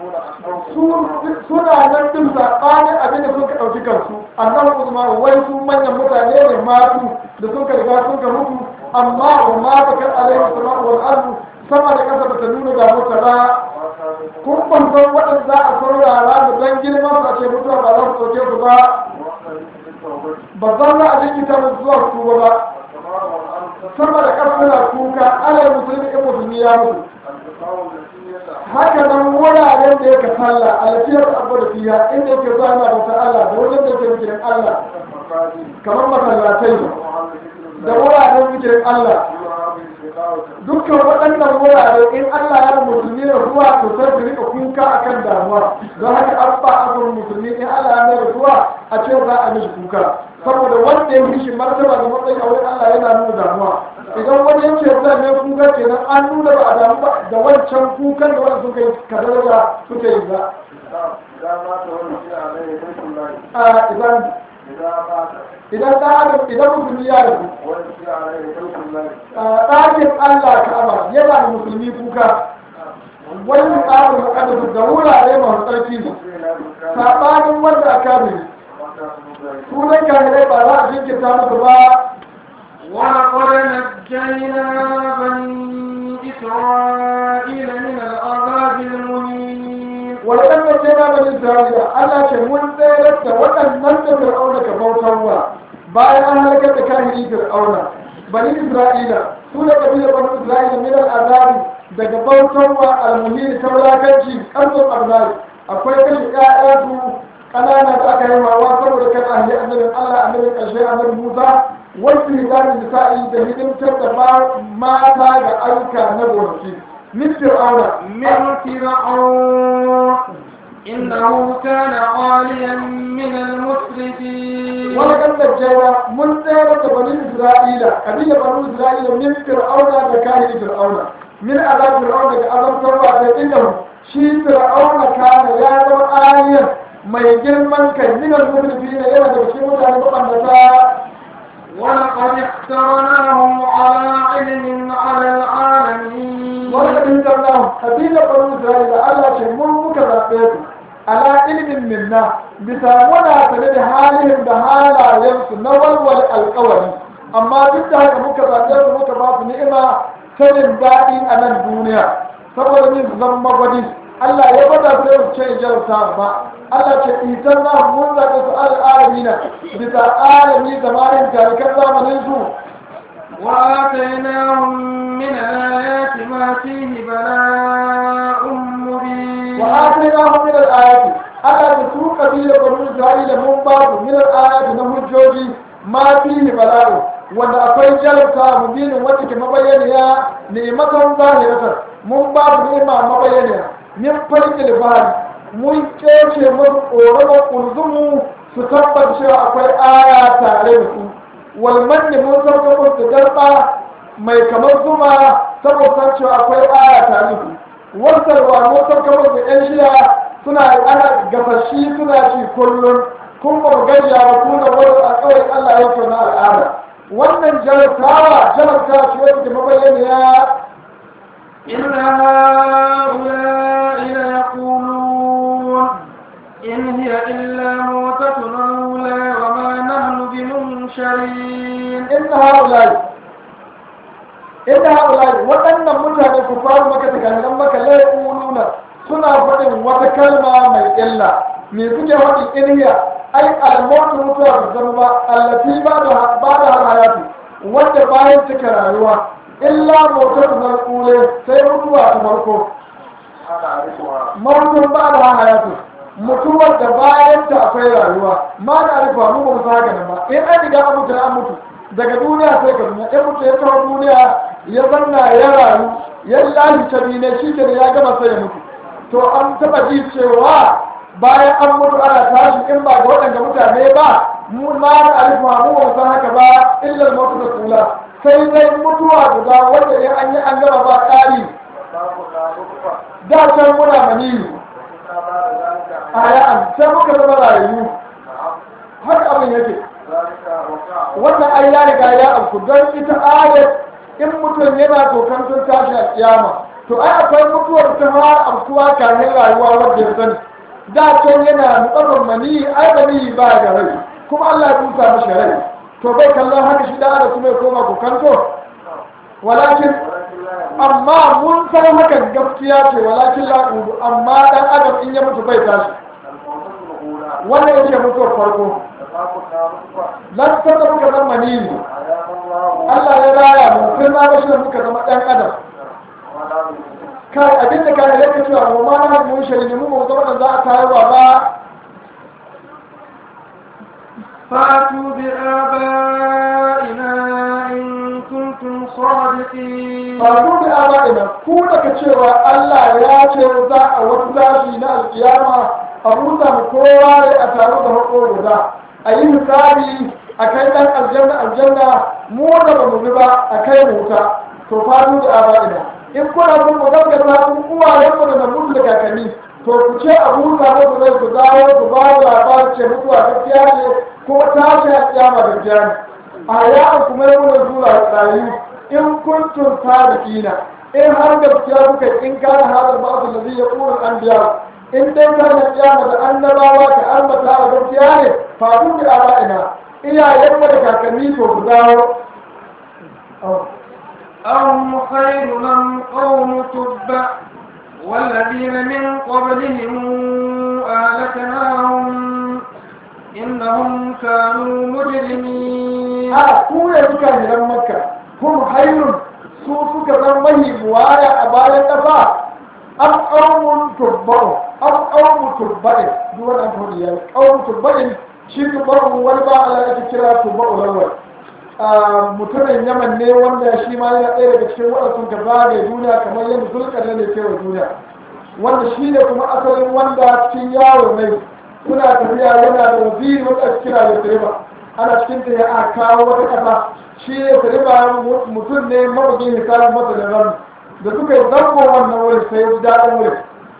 suna nan din saɓanin abin da suka ɗauki kansu annabi usman wai su manyan mutane ne matu da suka riga suka mutu amma wa ma bakar alaihi salatu wal ardu sama da kasa bata nuna da mutu ba kun ban san waɗanda za a saurara da dan girman su a ce mutuwa ba za su ɗauke su ba ba zan za a jinkita musu zuwa su ba sama da kasa suna kuka alai musulmi in musulmi ya mutu haka nan wuraren da yake sallah alfiyar abu da fiya inda yake zuwa yana bauta Allah da wajen da yake zikirin Allah kamar masallatai da wuraren zikirin Allah dukkan waɗannan wurare in Allah ya musulmi da ruwa to sai su rika kuka akan damuwa don haka an ba azur musulmi in Allah ya mai ruwa a ce za a mishi kuka saboda wanda ya mishi martaba da matsayin a wurin Allah yana nuna damuwa idan wani yake zai mai kuka kenan an nuna ba a damu ba da wancan kukan da wani suka yi kadar da suka yi ba a idan idan da adam idan musulmi ya rabu ɗakin Allah ka'aba yana da musulmi kuka wani tsarin makadar da wurare masu tsarki ne saɓanin wanda aka bi sunan kahirai ba za a jinkirta musu ba ولقد نجينا بني إسرائيل من العذاب المهين ولقد نجينا بني إسرائيل ألا كمون ذلك وأنن فرعون كبوتوا bayan an halakar da kahiri fir'auna bani isra'ila su da kabilar bani isra'ila min al'azabi daga bautarwa almuhiri ta wulakanci ƙarfin arzari akwai kashe ƴaƴa su ƙanana da aka yi mawa saboda kan ahli annabin allah annabin ƙarshe annabi musa wasu hidarin nisa'i da hidimtar da mata ga ayyuka na gonaki min fir'auna من فرعون إنه كان عاليا من المسرفين wani kan najjaya mun tsere da bani isra'ila kabila bani isra'ila min fir'auna da kahiri fir'auna min azab fir'auna daga azabtarwa da inda shi fir'auna kana ya zama ayyan mai girman kai minal musulmi ne yana da cikin mutane mabambata ولقد اخترناهم على علم على العالمين wanda in zanna kabila banu isra'ila Allah ce mun muka zaɓe su ala ilmin minna bisa muna sane da halin da halayensu na walwal alƙawari amma duk da haka muka zaɓe su muka ba su ni'ima sanin daɗi a nan duniya saboda ni su zama magwadi Allah ya bada su yau ce jarta ba Allah ce isan na mun zaɓe su al'alamina bisa alami zamanin tarikan zamanin su وآتيناهم من الآيات ما فيه بلاء مبين وآتيناهم من الآيات ألا تسوق قبيلة بنو إسرائيل من بعض من الآيات نهجوجي ما فيه بلاء wanda akwai jarabta mubinin wacce ke mabayyaniya ni'matan zahiratan mun ba su ni'ima mabayyaniya min farkil bahari mun kece mun ƙoramar ƙulzumu su tabbata cewa akwai aya tare da su walmanni mun sauka musu garba mai kamar zuma saboda cewa akwai aya tare da su wasarwa mun sauka musu yan shiya suna ana gafashi suna ci kullum kun ba mu gajiya ba ku da wani alƙawari Allah ya na al'ada wannan jarabtawa jarabtawa ce wacce ke mabayyaniya إن هؤلاء ليقولون إن هي إلا موتتنا الأولى وما نحن بمنشرين inna haulai inna haulai waɗannan mutane ku faru maka daga maka laifununa suna faɗin wata kalma mai illa me suke faɗin ilhiya ai almautu mutuwa da zama ba allati ba da ba da hayatu wanda bayan cika rayuwa illa motar na kule sai mutuwa ta farko mautun ba da hayatu mutuwar da bayan ta akwai rayuwa ma da arifa mu ba mu saka nan ba in an riga an mutu an mutu daga duniya sai ka duniya in mutu ya kawo duniya ya zanna ya rayu ya lahi tabi ne shi ke ya gama sai ya mutu to an taba ji cewa bayan an mutu ana tashi in ba ga waɗanda mutane ba mu ma da arifa mu ba mu san haka ba illar mutu da kula sai dai mutuwa guda wanda in an yi an gama ba ƙari da can muna maniyi a ya'an sai muka zama rayu haka abin yake wannan ai ya riga ya afku don ita ayat in mutum yana tokan sun tashi a kiyama to ai akwai mutuwar ta fara afkuwa kamin rayuwa wadda ya sani da can yana nutsafin mani ai mani ba da rai kuma Allah ya tusa mashi rai to bai kallon haka shi da ada kuma ya koma kokanto walakin amma mun san hakan gaskiya ce walakin la'udu amma dan adam in ya mutu bai tashi wannan yake mutuwar farko lan da muka zama manini Allah ya raya mu sai na bashi da muka zama ɗan adam kai abin da kai yake cewa mu ma na mu shari ne mu mu zama da za a tayarwa ba فاتوا بآبائنا إن كنتم صادقين faru da aba'ina ku daga cewa Allah ya ce za a wata zafi na alkiyama a buɗe mu kowa ne a tare da hako guda a yi misali a kai ɗan aljanna aljanna mu da ba mu bi ba a kai mu wuta to faru da aba'ina in kuna son mu zanga ta kun uwayen mu da namun da kakanni to ku ce a buɗe muku zai ku dawo ku ba da labarin ce mutuwa gaskiya ne ko tashi alkiyama gaskiya ne a ya'an kuma yi mana zuwa rayu in kuntum sadiqina in har gaskiya kuka in kana hada ba'd allazi yaqulu al-anbiya in dai kana kiyama da annabawa ka ambata a gaskiya ne fa kun bi aba'ina iyayen mu da kakanni to ku dawo أهم خير من قوم تبع والذين من قبلهم أهلكناهم إنهم كانوا مجرمين a ku ne suka hiran makka kun hayrun su suka zan mahi buwaya a bayan ƙasa an ƙaumun turba'u an ƙaumun turba'in duk wani amfani ya ƙaumun turba'in shi turba'u wani ba Allah yake kira turba'u lawal mutumin yaman ne wanda shi ma yana ɗaya daga cikin waɗansu ka zagaye duniya kamar yadda zulkar ne ke wa duniya wanda shi ne kuma asalin wanda cikin yaro ne suna tafiya yana da waziri wanda ake kira da direba ana cikin ta ya aka kawo wata ƙasa shi ne direba mutum ne mabugin hisabin masa da ran da suka yi zango wannan wurin sai ya ji daɗin wurin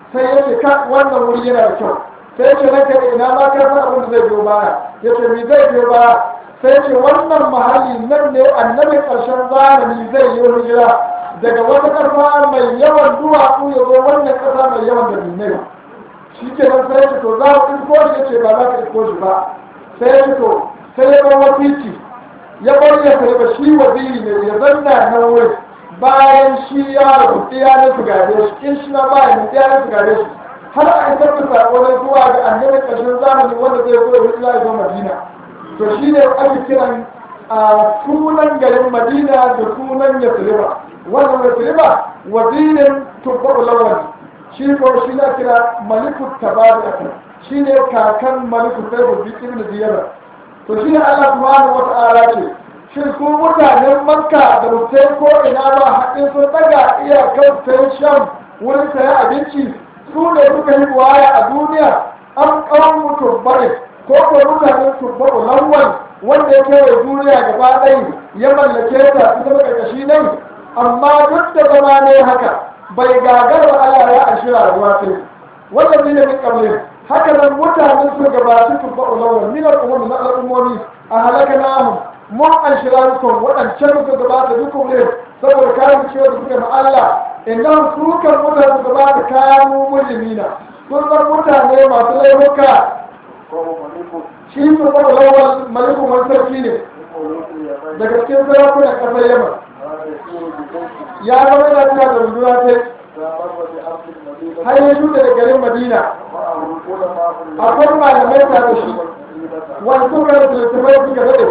sai ya ce ka wannan wuri yana da kyau sai ya ce ranka da ina ma ka san abin da zai biyo baya ya ce mi zai biyo baya sai ya ce wannan mahalli nan ne annabin ƙarshen zamani zai yi hijira daga wata ƙasa mai yawan duwatsu ya zo wannan ƙasa mai yawan da dinai shi ke nan sai ya ce to za mu isko shi ya ce ba za ka isko shi ba sai ya ce to sai ya bar wasiki ya bar ya karɓa shi waziri ne ya zanna nan wuri bayan shi ya rabu ɗaya na su gare shi in shi na bayan ɗaya na su gare shi har a isar da sako na zuwa ga annabin ƙarshen zamani wanda zai zo ya hijira ya zo madina to shi ne ake kiran a sunan garin madina da sunan yasriba wannan yasriba wazirin tubbar lawan shi ko shi na kira malikut tabari shi ne kakan malikut sai bu ibn ziyara to shi ne Allah subhanahu wa ta'ala ce shin su mutanen makka da mutai ko ina ba haɗin sun daga iyakar sai shan wurin saya abinci su ne suka yi waya a duniya an kawo mutum bare ko ko mutanen tubbaru lawal wanda ya kewaye duniya gaba ɗaya ya mallake ta su zama ƙarƙashi nan amma duk da zama ne haka bai gagar wa Allah ya ashi rayuwa sai wanda ne min kamar haka nan mutanen su gabaci tubbaru lawal min al'ummi na al'ummomi a halaka namu mun ashi rayukan waɗancan su gabata duk ne saboda kayan cewa da suka ma Allah idan su kan mutane su gabata kayan mujrimina sun zan mutane masu laifuka shi su zama lawal malikun wani sarki ne daga cikin sarakunan ƙasar yamma ya zama yana cewa da runduna ta har ya shuɗe da garin madina akwai malamai ta da shi wani suka da littattafai suka daɗe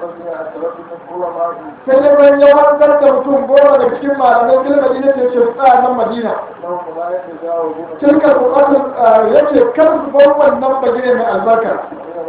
sai ya bayan ya wanzar da mutum goma da cikin malamai fil madina ce ce tsaya nan madina tilka buƙatun ya ce kar su bar wannan bagire mai albarka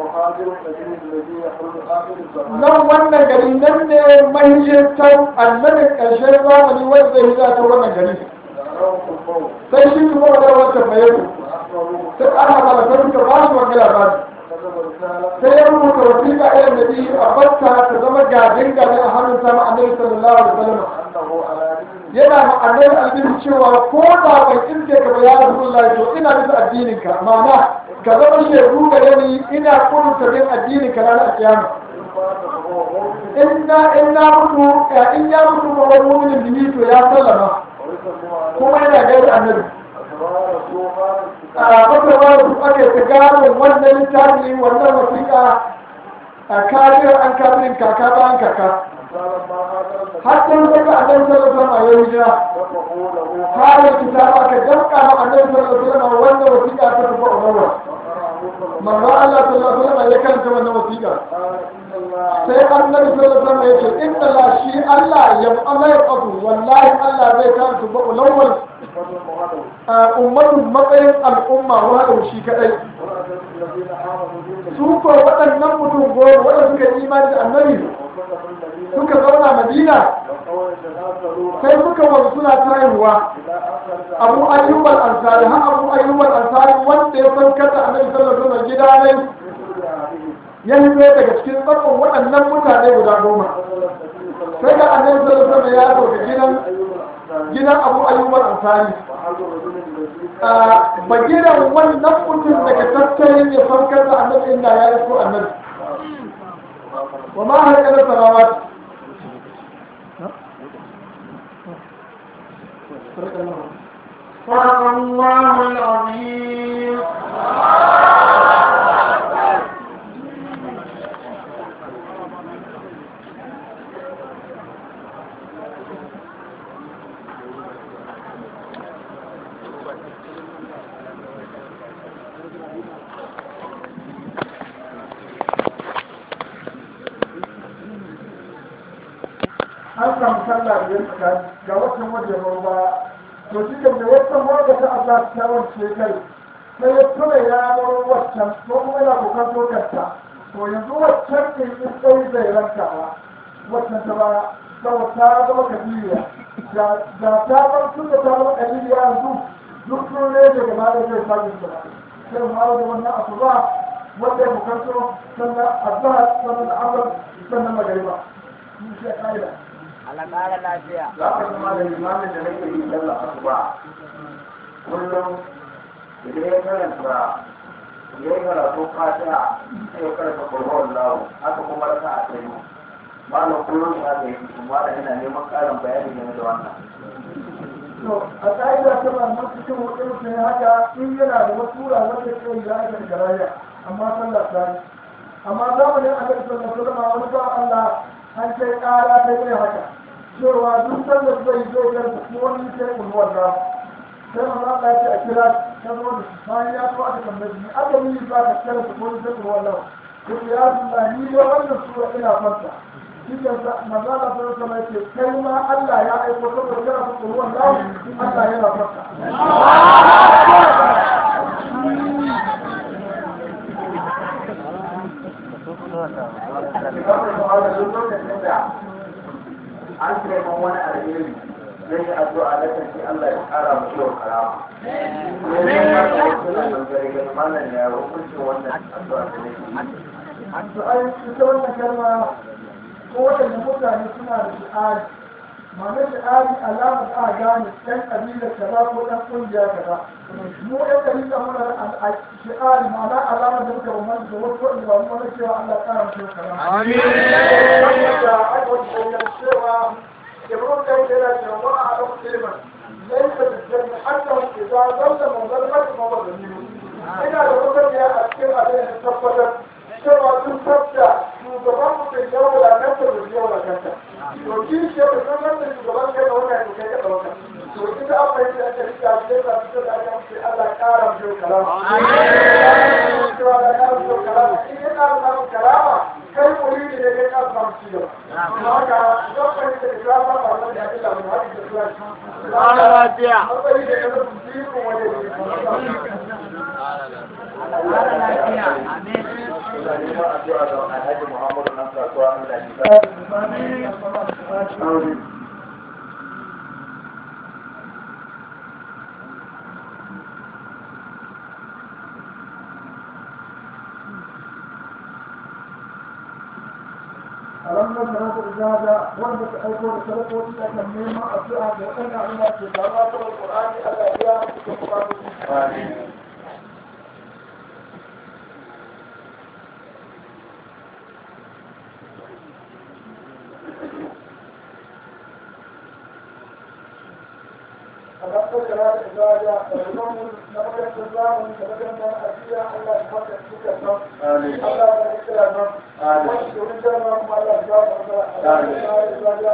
nan wannan gari nan ne mahijintan annabin ƙarshen zamani wanda zai hijira ta wannan gari sai shi kuma wadda wata mai sai ana malatar suka ba su wani labari sai ya rubuta wasiƙa irin da biyu a batta ta zama gadin gadin a hannun sama annabi sallallahu alaihi wasallam yana ma annabi albin cewa ko da ban inda ka ba ya rasulullahi to ina bisa addinin ka ma'ana ka zama shaidu gare ni ina kurta bin addinin ka ranar kiyama inna inna mutu in ya mutu ba wani mu'minin bihi to ya sallama kuma yana gaida annabi a makarwa da su ake ta gano wannan littafi wannan wasiƙa a kafin an kafin kaka bayan kaka har sai daga annabi sallallahu alaihi wasallam ya hijira har kitaba aka danka ma annabi sallallahu alaihi wasallam wannan wasiƙa ta tafi umarwa manzo Allah sallallahu alaihi wasallam ya karanta wannan wasiƙa sai annabi sallallahu alaihi wasallam ya ce inna la shi Allah ya amai qadu wallahi Allah zai karanta ba ulawwal ummatun matsayin al'umma wa shi kadai su ko waɗannan mutum goma waɗanda suka yi imani da annabi suka zauna madina sai suka wanzu suna tayarwa abu ayyuban ansari har abu ayyuban ansari wanda ya san kasa annabi sallallahu alaihi wasallam gida ne ya hito daga cikin tsakon waɗannan mutane guda goma sai da annabi sallallahu alaihi wasallam ya zo ga gidan gidan abu ayyuban ansari a bagiran wannan mutum daga tattalin ya san kasa annabi inda ya iso annabi wa ma haka da samawat صدق الله العظيم an samu sallah biyar tsakani ga watan wajen ba to shi da watan wanda ta Allah ta wance kai sai ya tuna ya bar waccan ko kuma yana kokar tokarta to yanzu waccan ne in sai zai rankawa waccan ta baya saboda ta zama kabiriya da ta bar tun da ta zama kabiriya yanzu duk sun ne da gaba da zai sake su sai mu da wannan asuba wanda ya bukanto sannan azhar sannan asar sannan magariba shi ya kaida Allah ƙara lafiya. za ka zama da limamin da nake yi sallar asuba kullum idan ya karanta ya yi karatu fatiha sai ya karanta kurban lawo haka kuma raka a tsaye malam kullum ya ga yi kuma da yana neman karin bayani game da wannan to a ƙa'ida ta ba na cikin wani mutum haka in yana da wasu wura wanda ke yi ya kan garaya amma sallah ta yi amma zamanin a kan sallah ta zama wani ba Allah an kai ƙara ta yi haka cewa duk sallah zai zo da kuma wani sai ulwar da sai ma za a ce a kira ta zo da bayan ya so aka tambaye ni aka yi ba ka kira su ko sai ulwar da ko ya Allah ni da wannan sura ina fanta cikin mazala ta zama mai ce kai ma Allah ya aiko saboda kana su ruwan lawo Allah yana farka an ce man wani alheri zai yi addu'a na kanci Allah ya kara mu yau karama. Ne ne ma da wasu na bangare ga malam ya hukuncin wannan addu'a da ne. to ai ita wannan kalma ko waɗanda mutane suna da shi'ari ma'anar shi'ari alamar a gane ɗan ƙabilar kaza ko ɗan ƙungiya kaza mu ɗan ƙabilar muna da shi'ari ma'ana alamar da muka bambanta da wasu waɗanda ba mu wani cewa Allah ƙara mu shekara. Amin. Da aka wata shekar cewa Ibrahim kai da yana cewa wani a ɗan ilimin laisa da janna hatta idan zalla manzal mata ma ba da ina da wata ne a cikin abin da tabbatar cewa sun tabbata shugaban mutum ya wadakanta da ya wadakanta to shi ce da sun wanda shugaban kai da wanda ya kai da ɗauka to ita an fahimta aka rika shi da su da aka ce Allah ƙara mu karama cewa da ƙara mu karama in ya ƙara samun karama kai muridi ne kai ƙara samun ci gaba kuma haka zan fahimta da ta ba ba wanda ya fi lamun haka da suwa shi lafiya matsayi da ya zama jirin wanda ya Ina neman addu'a ga Alhaji Muhammadu nan kasuwa Allah ya sa. Amin. alam na sana ta ijaza wanda ta aiko da sadakoki a kan neman addu'a da waɗanda Allah ke zaba ta Qur'ani Allah ya biya su da bukatu Amin. alam na sana ta ijaza da ruwan na makarantar zamani da makarantar ajiya Allah ya fata su ka san Amin. Allah ya kira nan Amin. wani domin jama'a kuma Allah ya ba mu da Allah ya ijaza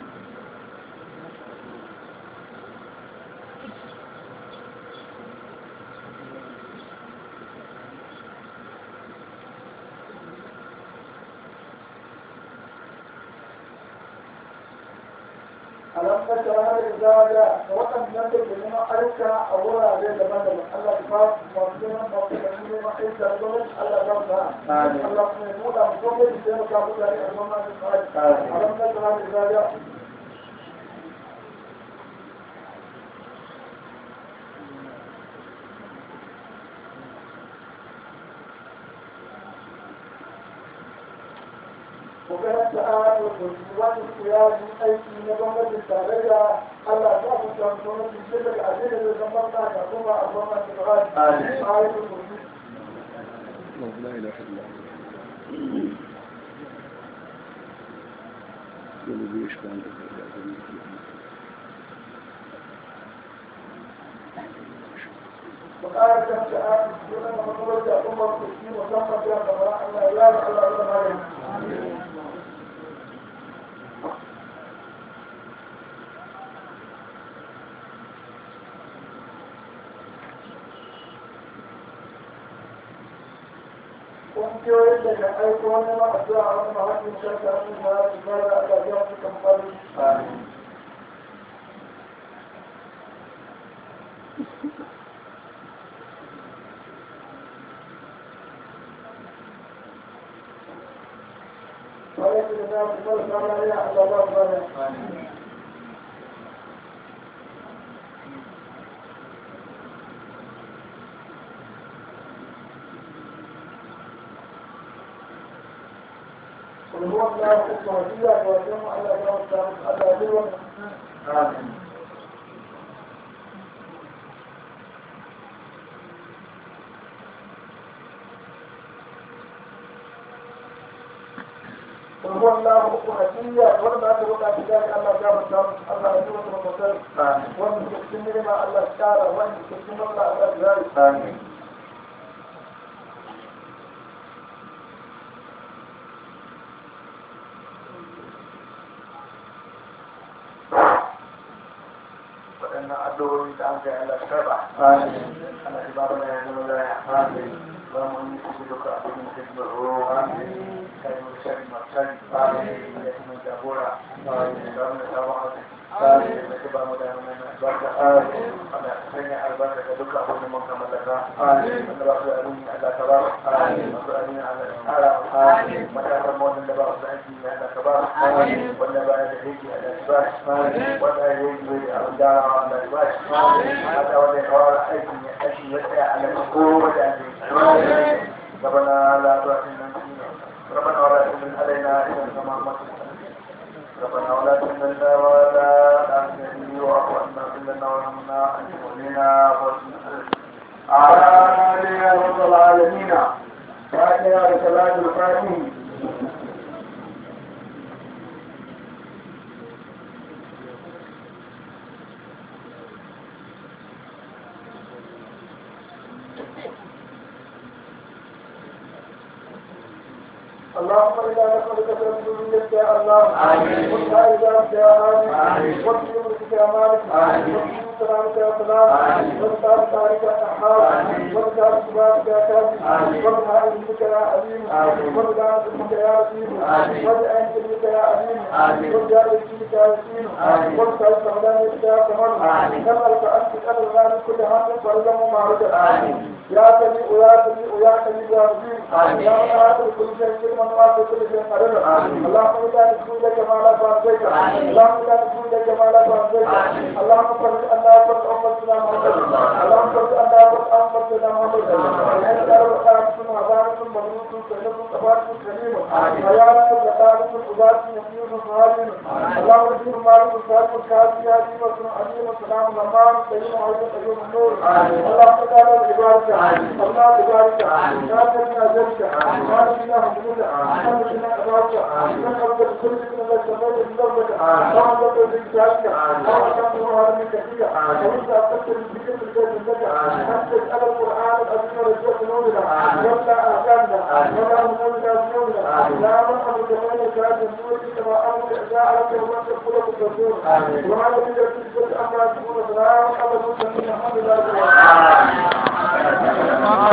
alam ka tara da zaga da waɗannan da ke neman aika a wurare daban-daban Allah ya ba su masu neman masu da neman aika da gwamnati Allah ya ba su Amin. Allah kuma ya buɗa mu gwamnati da ya maka mutane a gwamnati da tsari Amin. alam ka tara da zaga Kokarin ta'ad wa wani siyasi aiki na gwamnatin tarayya Allah ya ku san gwamnatin ce daga abin da zai zama ta ka kuma a gwamnatin tarayya. Amin. Ayatul kursi. لا إله إلا الله والذي يشفع عنده إلا بإذنه وقال كم تعاد يقول أنا مطلوب يا أمة المسلمين وسمى بها قضاء الله لا إله إلا الله ƙungiyoyin da ya aiko wani ma a zuwa wani mahaifin shirka wani mahaifin fara a gajiyar su kamfani Amin. ولكن الناس فرق على يا الله ربنا Amin. قل هو الله الصهدية ويوم على يوم السلام على يوم Amin. hadiya wanda aka roƙa shi gari Allah ya gafarta musu Allah ya zuwa da mutar wanda ke cikin nima Allah ya kara wanda ke cikin matsala Allah ya zai waɗannan addu'o'i da an kai Allah karba Allah ya ba mu da zama da ya ba mu yi su duka abin da ke tsoro kai mu shari masari da kuma jagora da mu da sabon arziki da ke ba mu da mana albarka Allah ya sanya albarka ga duka abin da mun kama daga wanda ba su da abin Allah ka ba masu abin Allah ya kara matasan mawazin da ba su da aiki Allah ka ba wanda ba ya da aiki Allah ya ba wanda ya yi zai abin da Allah ya ba shi haka wanda ya kawar aikin ya aiki ya tsaya a nan ko wanda ya yi ربنا لا تؤاخذنا ربنا ولا تحمل علينا إذا كما ربنا ولا تحملنا ولا تحملني واعف عنا كلنا وارحمنا أنت مؤمنا آمين يا رب العالمين فاتنا بصلاة الفاتحة اللهم انا نسالك برسولك يا الله وسائدك يا مالك وبيومك يا مالك وبيوم سلامك يا سلام وبدار تارك يا نحاس وبدار سباتك يا كافي وبدار علمك يا عليم وبدار علمك يا عظيم وبدار علمك يا عليم وبدار علمك يا يسين وبدار سمدانك يا كمال نسألك أن تسأل الله من كل هم فرزم ومعرض يا سميع يا سميع يا سميع يا عظيم يا من آخر كل شيء من واسع كل شيء قدر اللهم لا نسجد كما لا فانزيك اللهم لا نسجد كما لا فانزيك اللهم صل على فرد أمتنا محمد اللهم صل على فرد أمتنا محمد أنت رب ثم عبارة مبروك سيدة تبارك كريم حياة زكاة الأذات نبي صالح اللهم اجعل مالك صالح كافي هذه وسلم عليم وسلام الأمان سيدنا محمد أيوم النور اللهم تعالى ببارك الله ببارك يا سيدنا ذلك يا سيدنا حمدك الحمد لله أبارك نسألك بكل اسم الله سميت بلغتك اللهم لك بإجابك اللهم كم هذا من كثير وانت أفكر بذكر البيت لك نسألك على القرآن الأذكر رجوع نورنا ولا أهدامنا ولا نورنا بنورنا لا من أمر كمان كاد النور كما أمر إعزاء لك وانت الخلق الرسول وعلى ذلك تجد أمر تكون سلام على المسلمين الحمد لله